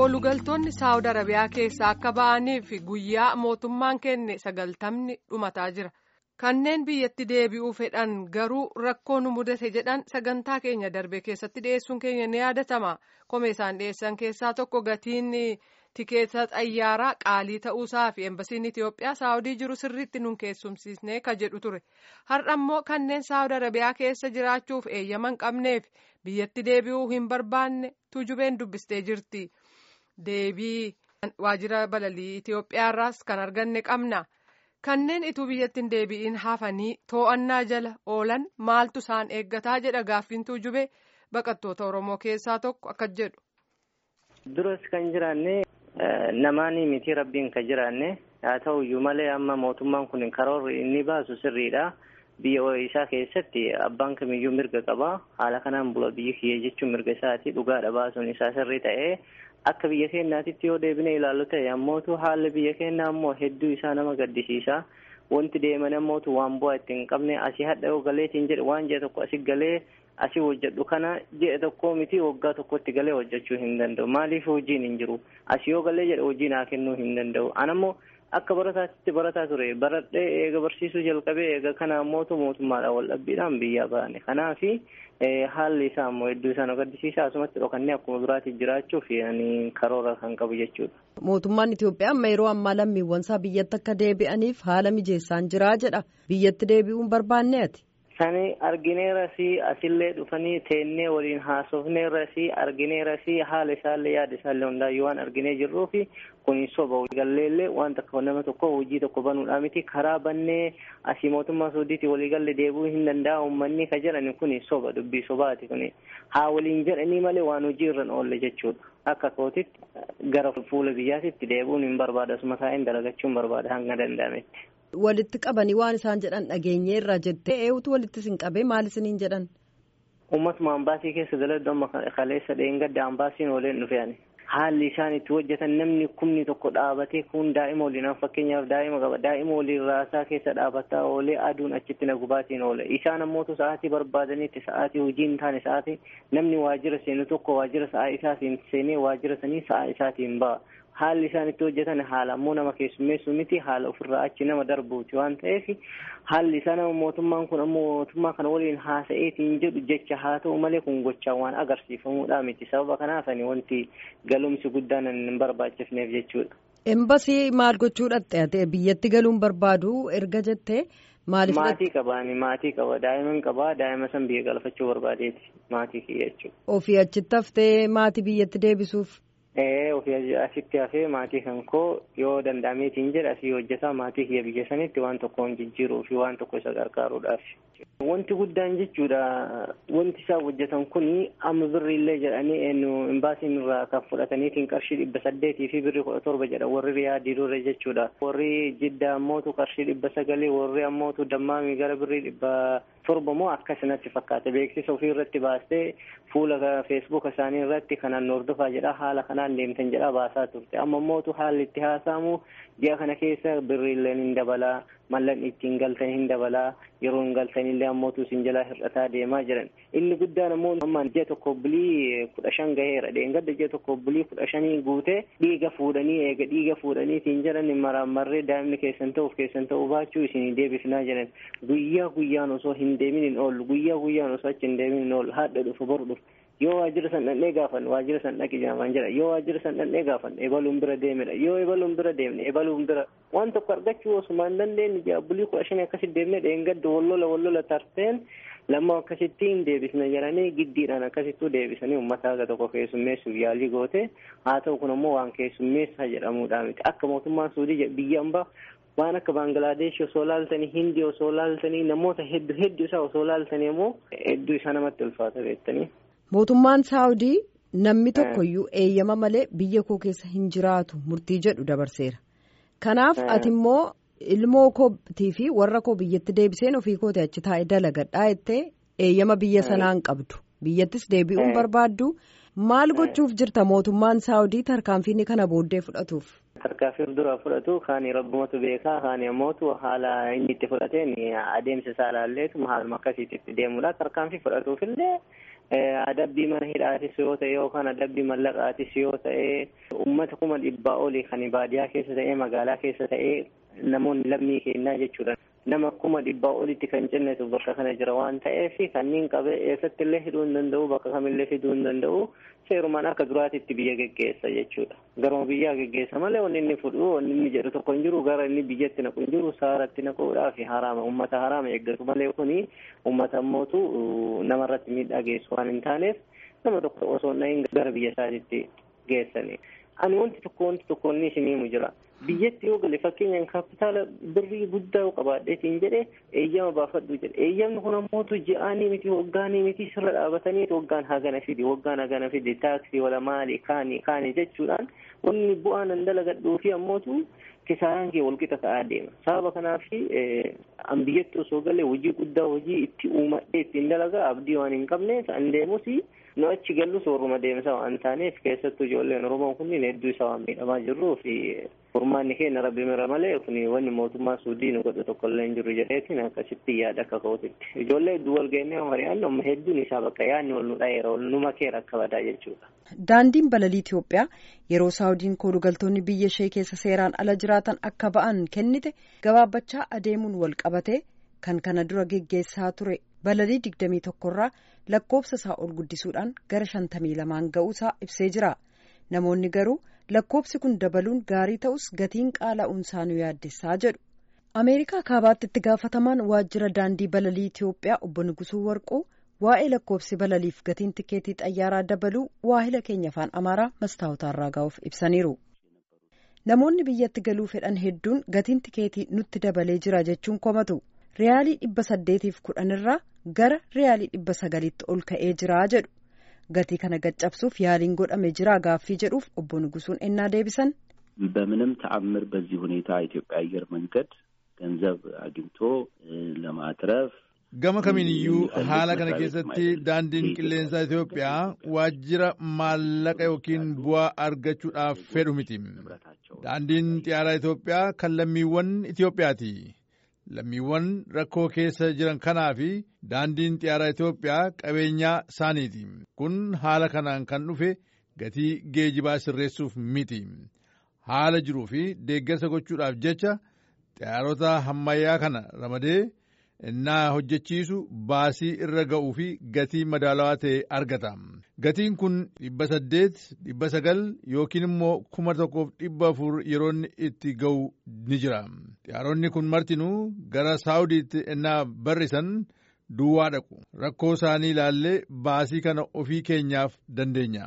koolugaltoonni saawud arabiyaa keessaa akka ba'aniif guyyaa mootummaan kenne sagaltamni dhumataa jira kanneen biyyatti deebi'uu fedhan garuu rakkoo nu mudate jedhan sagantaa keenya darbe keessatti dhiyeessuun keenya ni yaadatama komee isaan dhiyeessan keessaa tokko gatiin tikeeta xayyaaraa qaalii ta'uusaa fi embasiin itiyoophiyaa saawudii jiru sirriitti nun keessumsiisnee ka jedhu ture har'a immoo kanneen saawud arabiyaa keessa jiraachuuf eeyyama hin qabneef biyyatti deebi'uu hin barbaanne tujubeen dubbistee jirti. deebii waajjira balalii Itiyoophiyaarraas kan arganne qabna kanneen ituu biyyatti hin deebi'in hafanii to'annaa jala oolan maaltu isaan eeggataa jedha gaaffiin tujube baqattoota Oromoo keessaa tokko akka jedhu. Duras kan jiraanne namaanii miti rabbiin kan jiraanne haa ta'uyyuu malee amma mootummaan kun karoorri inni baasu sirriidha. Biyya isaa keessatti abbaan kamiyyuu mirga qaba. Haala kanaan bula biyya kiyya jechuun mirga isaati. Dhugaadha baasuun isaa sirrii ta'ee akka biyya keenyaatitti yoo deebine ilaallu ta'e ammootu haalli biyya keenyaa ammoo hedduu isaa nama gaddisiisa. Wanti deeman ammootu waan bu'aa itti hin qabne asii hadha yoo galeetiin jedhe waan ji'a tokko asii galee asii hojjedhu kana ji'a tokko miti waggaa tokkotti galee hojjechuu hin danda'u. Maaliif hojiin hin jiru? Asii yoo galee jedhe hojii naa kennuu hin danda'u. Anammoo akka barataatti barataa ture baradhee eega barsiisuu jalqabee eega kana ammootu mootummaadhaan wal dhabbiidhaan biyyaa baane kanaafi haalli isaa ammoo hedduu isaa nu gaddisiisa asumatti dhokannee akkuma biraatti jiraachuuf karoora kan qabu jechuudha. Mootummaan Itoophiyaa amma yeroo ammaa lammiiwwan isaa biyyatti akka deebi'aniif haala mijeessaan jiraa jedha biyyatti deebi'uun barbaanne ati. Sani argineerasi asillee dhufanii teennee waliin haasofneerasi argineerasi haala isaallee yaada isaallee hundaayyuu waan arginee jirruufi kun soba galleellee waan takka nama tokko hojii tokko banuudhaa miti karaa bannee asii mootummaa suudiitti waliigalle deebi'uu hin danda'a uummanni ka jedhan kun soba dubbii sobaati kun haa waliin jedhanii malee waan hojii irra oolle jechuudha. Akka kootitti gara fuula biyyaatitti deebi'uun hin barbaada asuma taa'een dalagachuun barbaada hanga danda'ametti. Walitti qabanii waan isaan jedhan dhageenye irra jettee eewutu walitti sin qabee maal isiniin jedhan? Uummatuma ambaasii keessa daladdu amma kaleessa dheengadda ambaasiin ooleen dhufe ani. Haalli isaan itti hojjetan namni kumni tokko dhaabatee kun daa'ima waliin fakkeenyaaf daa'ima qaba daa'ima waliin raasaa keessa dhaabataa oolee aduun achitti na gubaatiin oole isaan ammootu sa'aatii barbaadanitti sa'aatii hojii hin taane sa'aatii namni waajjira seenu tokko waajjira sa'aa isaatiin seenee waajjira sanii sa'aa isaatiin ba'a. haalli isaan itti hojjetan haala ammoo nama keessummeessu miti haala ofirraa achi nama darbuuti waan ta'eef haalli isaa nama mootummaan kun ammoo mootummaa kana waliin haasa'eetiin jedhu jecha haa ta'u malee kun gochaa waan agarsiifamuudha miti sababa kanaaf ani wanti galumsi guddaan hin barbaachifneef jechuudha. Embasii maal gochuu dhaqxe biyyatti galuun barbaadu erga jettee maaliif Maatii qaba ani maatii qaba daa'iman qaba daa'ima san biyya galfachuu barbaadeeti maatii kiyya jechuudha. Ofii achitti haftee maatii biyyatti deebisuuf. Ee ofii asitti hafee maatii kan koo yoo danda'ameetiin jedha asii hojjetaa maatii kiyya biyya sanitti waan tokko jijjiiruu fi waan tokko isa gargaaruudhaaf. Wanti guddaan jechuudha wanti isaan hojjetan kuni amma birri illee jedhanii eenyu imbaasiin irraa kan fudhataniitiin qarshii dhibba saddeetii fi birri kudha torba jedha warri riyaadii dure jechuudha. Warri jidda ammootu qarshii dhibba sagalii warri ammootu dammaamii gara birrii dhibba torba moo akkasinatti fakkaata beeksisa ofii irratti baastee fuula feesbuuka isaanii irratti kanaan hordofaa jedha haala kanaan deemtan jedha baasaa turte amma ammootu haalli itti haasa'amu ji'a kana keessa birriilleen hin dabalaa mallan ittiin galtan hin dabalaa yeroo hin galtanillee ammootu isin jalaa hir'ataa deemaa jiran inni guddaan ammoo amma ji'a tokko bulii kudha shan gaheera dheengadda ji'a tokko bulii kudha shanii guutee dhiiga fuudhanii eega dhiiga fuudhaniitiin jedhan maraamarree daa'imni keessan ta'uuf keessan ta'uu baachuu isin deebifnaa jedhan guyyaa guyyaan osoo hin deemin hin oollu guyyaa guyyaan osoo achi hin deemin hin oollu haadha dhufu boru dhufu yoo waajjira san dhannee gaafan waajjira san dhaqi jaamaan jira yoo waajjira san dhannee gaafan ebaluun bira deemedha yoo ebaluun bira deemne ebaluun bira waan tokko argachuu osuma hin dandeenye ji'a bulii kudha shanii akkasitti deemnee dheengadda wallola wallola tarteen lamma akkasitti hin deebisne jedhanii giddiidhaan akkasittuu deebisanii uummata haga tokko keessummeessuuf yaalii goote haa ta'u kun ammoo waan keessummeessaa jedhamuudha miti akka mootummaan suudii biyya hambaa waan akka baangilaadesh osoo laaltanii hindii osoo laaltanii namoota hedduu hedduu isaa osoo laaltanii immoo hedduu isaa namatti ulfaata beektanii. Mootummaan Saawudii namni tokkoyyuu eeyyama malee biyya koo keessa hin jiraatu murtii jedhu dabarseera. Kanaaf ati immoo ilmoo kootii fi warra koo biyyatti deebiseen ofii kooti achi taa'ee dalagadhaa jettee eeyyama biyya sanaan qabdu. Biyyattis deebi'uun barbaaddu maal gochuuf jirta mootummaan Saawudii tarkaanfiin kana booddee fudhatuuf. tarkaanfii dura fudhatu kaani rabbumatu beekaa kaani ammootu haala inni itti fudhateen adeemsa isaa ilaalleetu haaluma akkasiitti itti deemudha tarkaanfii fudhatuufillee adabbii mana hidhaatis yoo ta'e yookaan adabbii mallaqaatis yoo ta'e uummata kuma dhibbaa olii kan baadiyaa keessa ta'e magaalaa keessa ta'e namoonni lammii kennaa jechuudha. nama kuma dhibbaa olitti kan cinnetu bakka kana jira waan ta'eef kanneen qabee eessatti illee hidhuu hin danda'u bakka kamillee fiduu hin danda'u seerumaan akka duraatitti biyya geggeessa jechuudha. Garuma biyyaa geggeessa malee wanni inni fudhu wanni inni jedhu tokko hin jiru gara inni biyyatti naqu hin jiru saaratti naquudhaaf haraama uummata haraama eeggatu malee kuni uummata ammootu namarratti miidhaa geessu waan hin taaneef nama tokko osoo hin gara biyya isaatiitti geessani. Ani wanti tokko wanti tokko inni isin himu jira. biyyatti yoo gale fakkeenyaan kaapitaala birrii guddaa qabaadheetiin jedhe eeyyama baafadhu jedhe eeyyamni kun ammootu ji'aanii miti waggaanii miti sirra dhaabatanii waggaan hagana fidi waggaan hagana fidi taaksii wala maali kaani kaani jechuudhaan wanni bu'aa nan dalagadhuu fi ammootu kisaaraan kee walqixa ta'aa deema sababa kanaaf an biyyatti osoo galee hojii guddaa hojii itti uumadhee ittiin dalagaa abdii waan hin qabneef an deemus nu achi gallus warruma deemsa waan taaneef keessattuu ijoolleen oromoo kunniin hedduu isaa waan miidhamaa jirruu fi furmaanni keenya rabbi mira malee kun wanni mootummaa suudii nu godhu tokko illee hin jiru jedheetiin akkasitti yaada akka ka'uutitti ijoollee hedduu wal geenyee mari'annu amma hedduun isaa bakka yaadni wal nu dhayeera wal nu makeera akka badaa jechuudha. Daandiin balalii Itoophiyaa yeroo Saawudiin koolugaltoonni biyya ishee keessa seeraan ala jiraatan akka ba'an kennite gabaabbachaa adeemuun wal qabate kan kana dura geggeessaa ture balalii digdamii tokkorraa lakkoofsa isaa ol guddisuudhaan gara shantamii lamaan ga'uusaa ibsee jira. Namoonni garuu lakkoofsi kun dabaluun gaarii ta'us gatiin qaala'uunsaa nu yaaddessaa jedhu. Ameerikaa kaabaatti itti gaafatamaan waajjira daandii balalii Itoophiyaa obbo Nugusuu Warquu waa'ee lakkoofsi balaliif gatiin tikeetii xayyaaraa dabaluu waahila keenya afaan Amaaraa mastaawotaarraa gahuuf ibsaniiru. Namoonni biyyatti galuu fedhan hedduun gatiin tikeetii nutti dabalee jira jechuun komatu. Riyaalii dhibba saddeetiif kudhanirraa gara riyaalii dhibba sagaliitti ol ka'ee jira jedhu. gatii kana gaccabsuuf yaaliin godhame jira gaaffii jedhuuf obbo Nugusuun ennaa deebisan በምንም ተአምር በዚህ ሁኔታ ኢትዮጵያ አየር መንገድ ገንዘብ አግኝቶ ለማትረፍ gama kamiiniyyuu haala kana keessatti daandiin qilleensaa Itoophiyaa waajjira maallaqa yookiin bu'aa argachuudhaaf fedhu miti. Daandiin xiyyaaraa Itoophiyaa kan lammiiwwan Itoophiyaati. Lammiiwwan rakkoo keessa jiran kanaa fi daandiin xiyyaaraa Itoophiyaa qabeenyaa isaaniiti. Kun haala kanaan kan dhufe gatii geejibaa sirreessuuf miti. Haala jiruu fi deeggarsa gochuudhaaf jecha xiyyaarota hammayyaa kana ramadee innaa hojjechiisu baasii irra ga'uu fi gatii madaalawaa ta'e argata. Gatiin kun dhibba saddeet, dhibba sagal yookiin immoo kuma tokkoof dhibba afur yeroo itti ga'u ni jira. Xiyyaaronni kun martinuu gara Saawudiitti innaa barrisan duwwaa dhaqu. Rakkoo isaanii ilaallee baasii kana ofii keenyaaf dandeenya.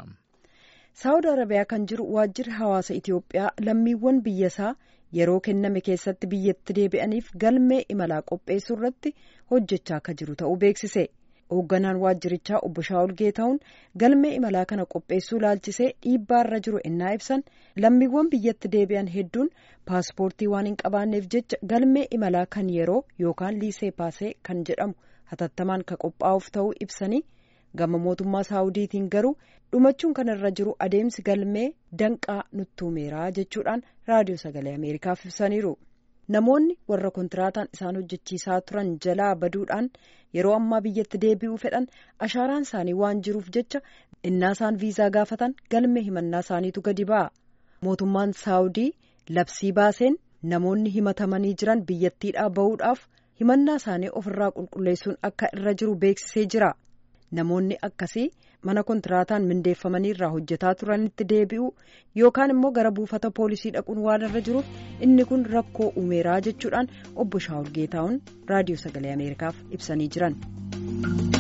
Saawud Arabiyaa kan jiru waajjirri hawaasa Itoophiyaa lammiiwwan biyyasaa yeroo kenname keessatti biyyatti deebi'aniif galmee imalaa qopheessuu irratti hojjechaa akka jiru ta'uu beeksise. Hoogganaan waajjirichaa obbo Shaawul Geetahuun galmee imalaa kana qopheessuu laalchisee dhiibbaarra jiru ennaa ibsan lammiiwwan biyyatti deebi'an hedduun paaspoortii waan hin qabaanneef jecha galmee imalaa kan yeroo yookaan liisee paasee kan jedhamu hatattamaan ka qophaa'uuf ta'uu ibsanii gama mootummaa saawudiitiin garuu dhumachuun kanarra jiru adeemsi galmee danqaa nuttuumeeraa jechuudhaan raadiyoo sagalee ameerikaaf ibsaniiru. Namoonni warra kontiraataan isaan hojjechiisaa turan jalaa baduudhaan yeroo ammaa biyyatti deebi'uu fedhan ashaaraan isaanii waan jiruuf jecha innaa isaan viizaa gaafatan galmee himannaa isaaniitu gadi ba'a. Mootummaan saawudii labsii baaseen namoonni himatamanii jiran biyyattiidhaa bahuudhaaf himannaa isaanii ofirraa qulqulleessuun akka irra jiru beeksisee jira. Namoonni akkasii mana kontiraataan mindeeffamanii irraa hojjetaa turanitti deebi'u yookaan immoo gara buufata poolisii dhaquun waan irra jiruuf inni kun rakkoo uumeeraa jechuudhaan obbo Shaawul Geetahuun raadiyoo sagalee Ameerikaaf ibsanii jiran.